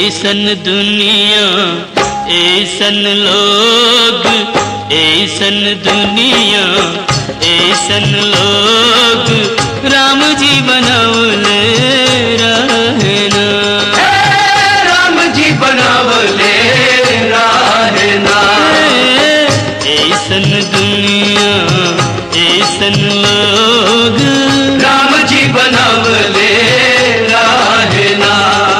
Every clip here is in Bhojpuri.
ऐसन दुनिया ऐसन लोग ऐसन दुनिया ऐसन लोग राम जी बनौले रहना राम जी बनावले रहना ऐसन दुनिया ऐसन लोग राम जी बनावले रहना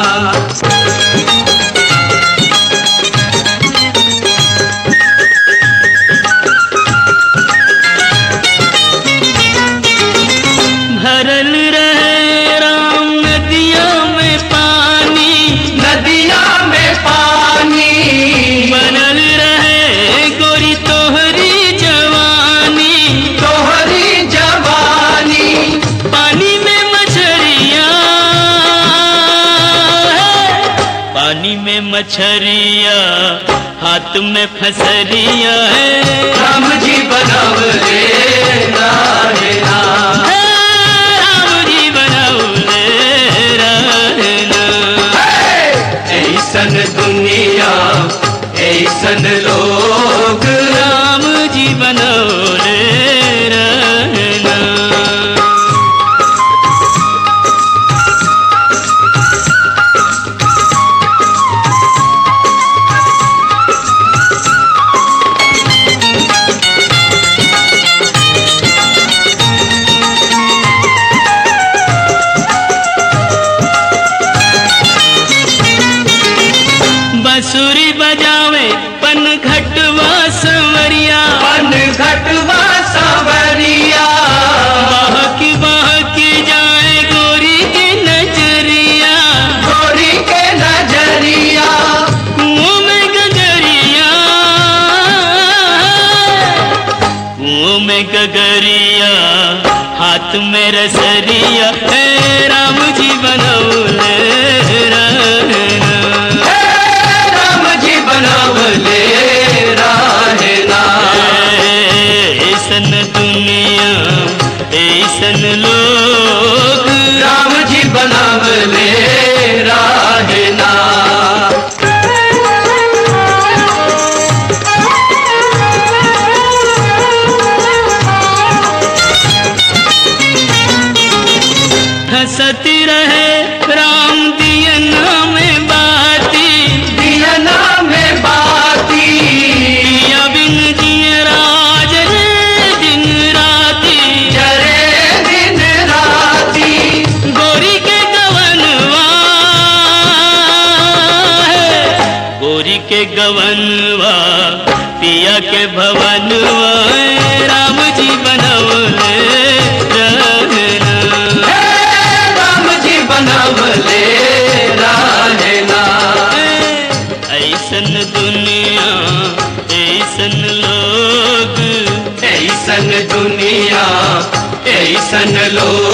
भरल रहे राम नदिया में पानी नदिया में पानी बनल रहे गोरी तोहरी जवानी तोहरी जवानी पानी में मछरिया पानी में मछरिया हाथ में फसरिया है राम जी बनावले रहना राम जी बनौले रहना ऐसन दुनिया ऐसन लोग राम जी बनौले रहना बंसुरी बजावे पन घटवा संवरिया पन घटवा सावरिया बहकी बहकी जाए गोरी की नजरिया गोरी के नजरिया कुओं में गगरिया कुओं में गगरिया हाथ में रसरिया हे राम जी बनौले रहना राम जी बनावले रहना ऐसन दुनिया ऐसन लोग राम जी बनावले रहना हंसती रहे राम दियना में बाती दियना में बाती पिया बिन जिय राज रे दिन राती जरे दिन राती गोरी के गवनवा है, गोरी के गवनवा पिया के भवनवा है, राम जी बनौले रहना राम जी बनावले रहना ऐसन दुनिया ऐसन लोग ऐसन दुनिया ऐसन लोग